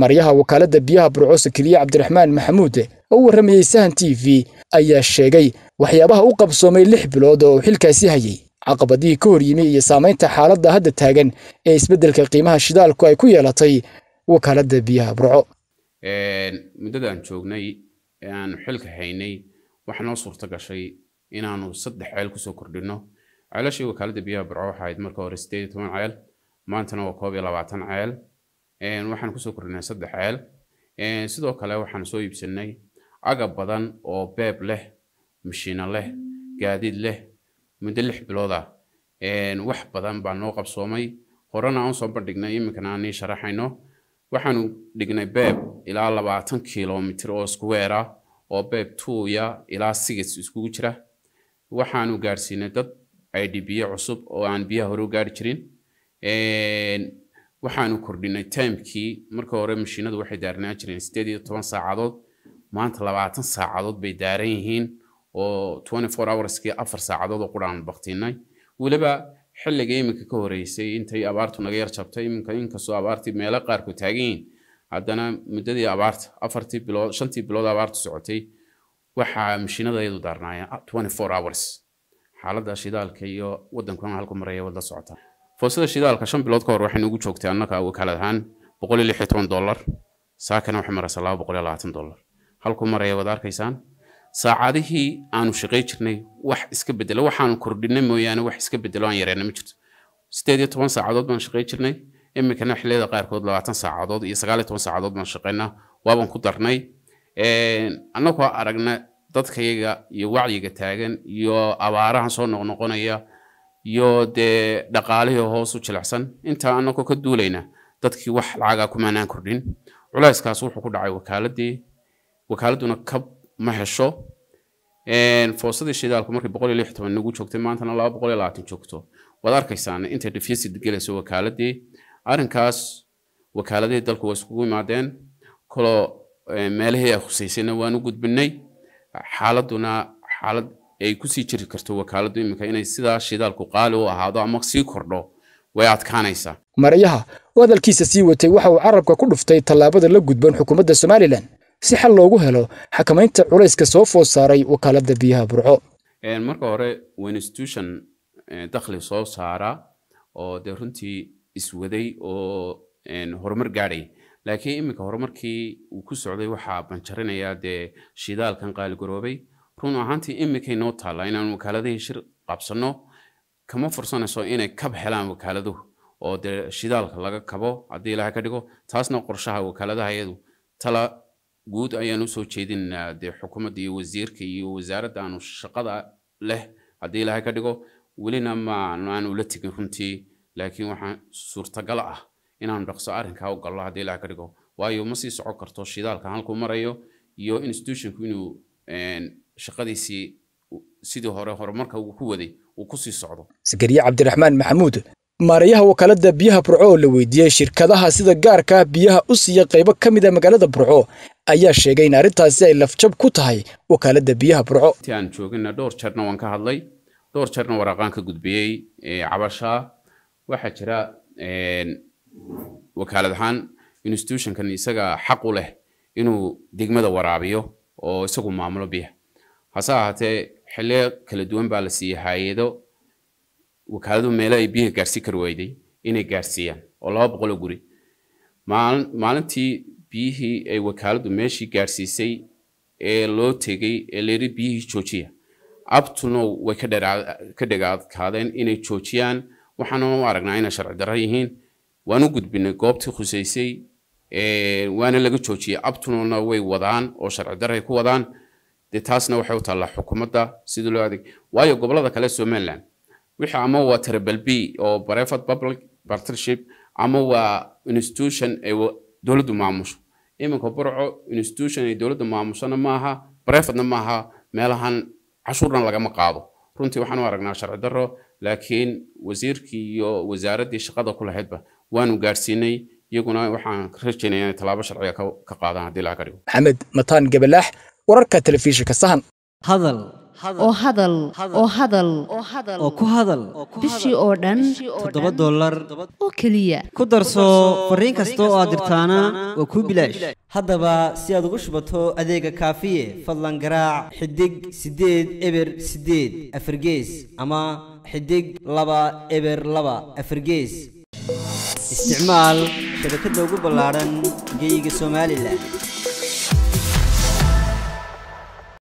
maryaha wakaaladda biyaha burco sakariye cabdiraxmaan maxamuud oo u warramayey sahan t v ayaa sheegay waxyaabaha u qabsoomay lix bilood oo uu xilkaasi hayay caqabadihii ka hor yimi iyo saamaynta xaaladda hadda taagan ee isbeddelka qiimaha shidaalku ay ku yeelatay wakaaladda biyaha burco muddadaan joognay ee aanu xilka haynay waxaa noo suurto gashay inaanu saddex ceel kusoo kordhinno ceelashii wakaaladda biyaha burco waxaa ahayd marka hore sideed iyo toban ceel maantana waa koob iyo labaatan ceel waxaan kusoo kordhinay saddex ceel sidoo kale waxaan soo iibsanay agab badan oo beeb leh mashiino leh gaadiid leh muddo lix bilood ah wax badan baa noo qabsoomay horena aan soo bandhignay iminkana aan nii sharaxayno waxaanu dhignay beeb ilaa labaatan kilomitir oo square ah oo beeb tuuya ilaa sigis iskugu jira waxaanu gaadhsiinay dad idh biyo cusub oo aan biyaha hore u gaari jirin waxaanu kordhinay timekii marka hore mashiinadu waxay daarnaan jireen sideed iyo toban saacadood maanta labaatan saacadood bay daaran yihiin oo twenty four hourskii afar saacadood oo quraan baktinay weliba xilliga iminka ka horeysay intay abaartu naga yar jabtay iminka inkastoo abaartii meelo qaarku taagan yihiin haddana muddadii abaarta afartii bilood shantii bilood abaartu socotay waxaa mashiinadayadu daarnaayeen twenty four hours xaaladda shidaalka iyo waddankuna halku maraya wada socota foosada shidaalka shan bilood ka hor waxaynu ugu joogtay annaka wakaalad ahaan boqol iyo lix iyo toban dollar saakana waxay maraysaa laba boqol iyo labaatan dollar halku maraya wada arkaysaan saacadihii aanu shaqay jirnay wax iska bedelo waxaanu kordhinay mooyaane wax iska bedelo aan yareena ma jirto sideed iyo toban saacadood baan shaqay jirnay iminkana xilliyada qaarkood labaatan saacadood iyo sagaal iyo toban saacadood baan shaqaynaa waaban ku darnay annagoo aragna dadkayaga iyo wacyiga taagan iyo abaarahan soo noqnoqonaya iyo dee dhaqaalihii hoos u jilicsan intaa annagoo ka duulayna dadkii wax lacagaa kumaanaan kordhin culayskaas wuxuu ku dhacay wakaaladii wakaaladuna kab ma hesho foosadii shidaalku markii boqol iyo lix toban nagu joogtay maantana laba boqol iyo labaatan joogto waad arkaysaan intay deficit gelayso wakaaladii arrinkaas wakaaladihii dalku waa iskugu imaadeen koloo meelihii ay khusaysayna waan u gudbinay xaaladuna xaalad ay kusii jiri karto wakaaladdu iminka inay sidaa shidaalku qaali u ahaado ama sii kordho way adkaanaysaa maryaha oo hadalkiisa sii watay waxa uu carabka ku dhuftay tallaabada la gudban xukuumadda somalilan si xal loogu helo xakamaynta culayska soo food saaray wakaaladda biyaha burco marka hore waa institution dakhli soo saara oo dee runtii iswaday oo horumar gaadhay laakiin iminka horumarkii uu ku socday waxaa banjarinayaa dee shidaalkan qaaligaroobay run ahaantii iminkay noo taallaa inaan wakaaladihii shir qabsanno kama fursanayso inay kab helaan wakaaladuhu oo dee shidaalka laga kabo haddii ilaahay ka dhigo taasna qorshaha wakaaladaha iyadu tala guud ayaan usoo jeedinaynaa dee xukuumadda iyo wasiirka iyo wasaaradda aanu shaqada leh haddii ilaahay ka dhigo welina ma aan ula tegin runtii laakiin waxaa suurtagal ah inaanu dhaqso arrinkaa u gallo haddii ilaahay ka dhigo waayo ma sii socon karto shidaalka halkuu marayo iyo institutionku inuu shaqadiisii sidii hore horumarka uu ku waday uu ku sii socdo sakariye cabdiraxmaan maxamuud maarayaha wakaaladda biyaha burco oo la weydiiyey shirkadaha sida gaarka biyaha u siiya qaybo ka mid a magaalada burco ayaa sheegay in arrintaasi ay lafjab ku tahay wakaaladda biyaha burco intii aan joogina dhowr jeerna waan ka hadlay dhowr jeerna waraaqaan ka gudbiyey cabashaa waxaa jira wakaalad ahaan institutionkan isaga xaq u leh inuu degmada waraabiyo oo isagu maamulo biyaha hase ahaatee xilliyo kala duwan baa la siiyey hay-ado wakaaladu meelo ay biyaha gaarsiin kari weyday inay gaarsiiyaan oo laba boqol oo guri maalintii biyihii ay wakaaladu meeshii gaarsiisay ee loo tegey ee layiri biyihii joojiya abtuno way ka dhagaadkaadeen inay joojiyaan waxaana u aragnaa inay sharci darro yihiin waan u gudbinay goobtii khusaysay waana laga joojiyey abtunona way wadaan oo sharci darray ku wadaan dee taasna waxay u taallaa xukuumadda sidii loo adeeg waayo gobollada kale somaliland wixii ama waa triple b oo private public partnership ama waa institution ay dowladdu maamusho iminka burco institution ay dowladdu maamushona maaha privatena maaha meelahan cashuurna lagama qaado runtii waxaan u aragnaa sharci darro laakiin wasiirkii iyo wasaaraddii shaqada ku lahaydba waanu gaadhsiinay iyaguna waxaan rajaynaya inay tallaabo sharciga ka qaadaan haddii laga dhigo maxamed mataan gabalaax wararka telefishinka sahan hadal oo hadal oo hadal oo ku hadal bishii oo dhan toddoba dollar oo keliya ku darso fariin kasta oo aad dirtaana waa kuu bilaash haddaba si aad ugu shubato adeega kaafiye fadlan garaac xidig siddeed eber siddeed afargees ama xidig laba eber laba afargees isticmaal shabakadda ugu ballaadhan geyga somalilan